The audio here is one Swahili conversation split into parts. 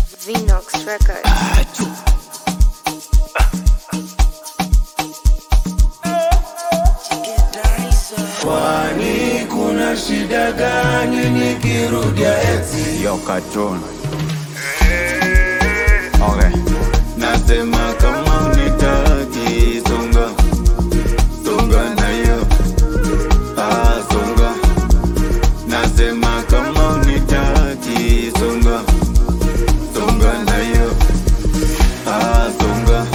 Vinox Records. Kwani kuna shida gani nikirudia eti? Yo, cartoon. Okay. Nasema kama unitaki songa songa nayo ah, songa nasema kama unitaki songa songa nayo ah, songa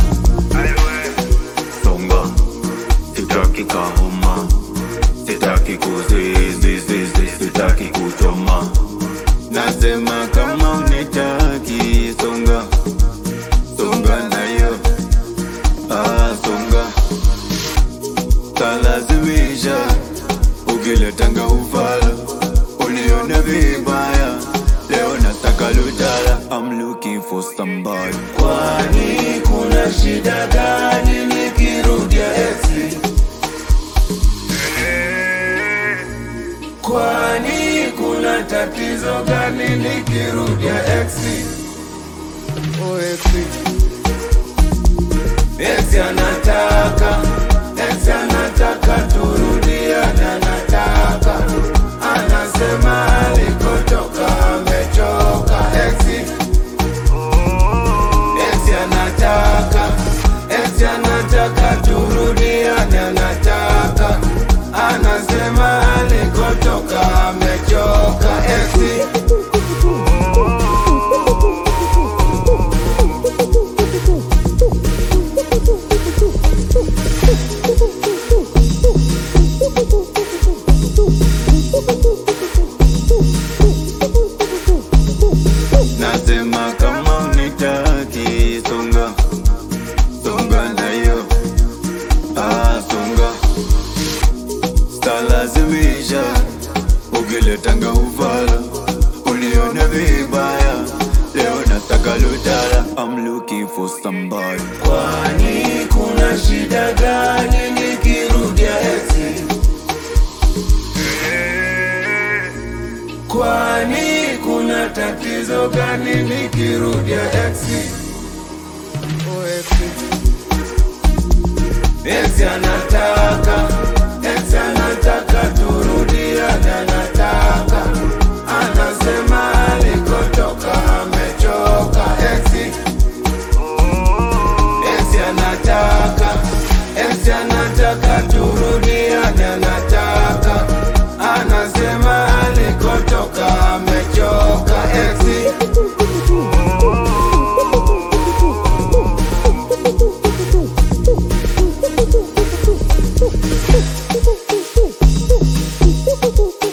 songa sitaki kahoma sitaki kuzizizizi sitaki kuchoma nasema kama unitaki songa songa nayo ah, songa talazimisha ukiletanga ufala unione vibaya leo nataka lutala I'm looking for somebody Kwani kuna shida gani nikirudia eti? Kwani kuna tatizo gani nikirudia eti? Oh, eti. Eti anataka, eti anataka turudiane, anataka anasema alikotoka amechoka eti eti anataka eti anataka turudiane, anataka anasema alikotoka amechoka eti nasema kama unitaki songa songa nayo ah, songa stalazimisha ukiletanga ufala unione vibaya leo nataka lutala I'm looking for somebody kwani kuna shida gani nikirudia eti kwani kuna tatizo gani nikirudia eti Oh, eti. eti anataka eti anataka turudiane anataka anasema alikotoka amechoka eti eti anataka eti anataka tu